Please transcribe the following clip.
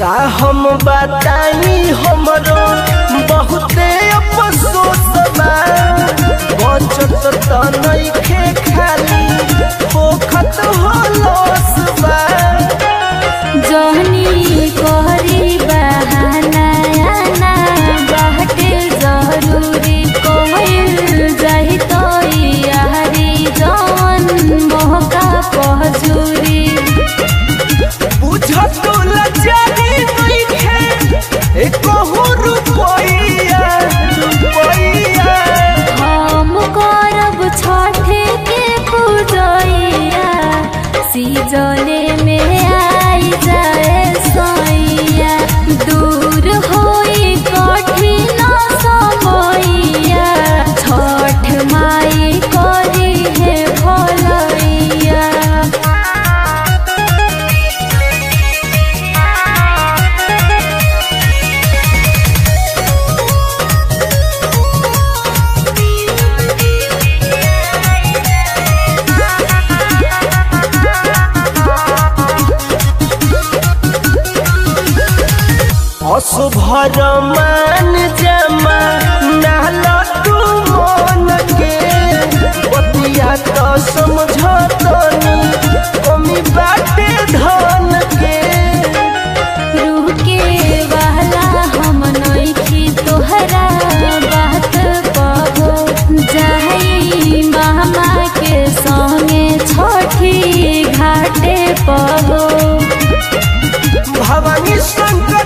का हम बताई हमरो बहुते अफसोस बा बचत त नइखे खाली होखत होलस बा जहनी कहरी बहाना आना बाटे जरूरी कोइल जाहि तो यारी जवन मोहका पहजूरी बुझत लजारी नइखे एकहु रुपैया रुपैया हम करब छठे के पूजैया सीजने में आई जाए सैया दूर होई कठिन समैया छठ माई करी है भलैया असुभर मान जमा नाल तू मन के बतिया तो समझतनी कमी बाटे धन के रूह के वाला हम नइखी तोहरा बात कहो जाई मामा के संगे छठी घाटे पहो भवानी शंकर